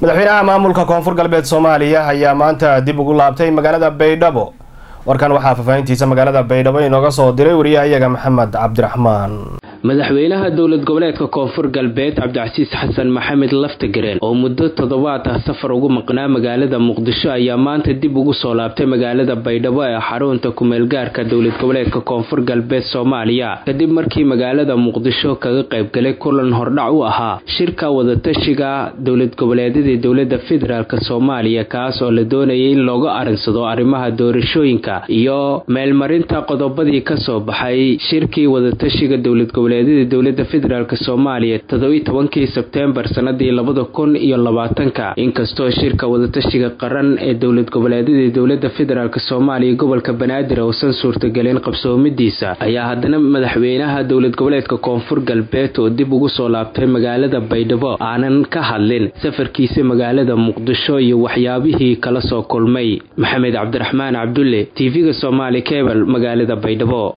madaxweynaha maamulka koonfur galbeed soomaaliya ayaa maanta dib ugu laabtay magaalada baydhabo warkan waxaa faahfaahintiisa magaalada baydhabo inooga soo diray wariyahayaga maxamed cabdiraxmaan madaxweynaha dowlad goboleedka koonfur galbeed cabdicasiis xasan maxamed laftagareen oo muddo toddobaad ah safar ugu maqnaa magaalada muqdisho ayaa maanta dib ugu soo laabtay magaalada baydhabo ee xarunta kumeelgaarka dowlad goboleedka koonfur galbeed soomaaliya kadib markii magaalada muqdisho kaga qaybgalay kulan hordhac u ahaa shirka wadatashiga dowlad goboleedyadii dowlada federaalk soomaaliya kaas oo la doonayay in looga arinsado arrimaha doorashooyinka iyo meelmarinta qodobadii kasoo baxay shirkii wadatashiga dowlad goboleedyada dowlada federaalk soomaaliya toddobiyi tobankii sebteembar sanadii labada kun iyo labaatanka inkastoo shirka wadatashiga qaran ee dowlad goboleedyadii dowlada federaalk soomaaliya gobolka banaadir uusan suurtagelin qabsoomidiisa ayaa haddana madaxweynaha dowlad goboleedka koonfur galbeed oo dib ugu soo laabtay magaalada baydhabo aanan ka hadlin safarkiisa magaalada muqdisho iyo waxyaabihii kala soo kulmay maxamed cabdiraxmaan cabdulle tv-ga somaali kebal magaalada baydhabo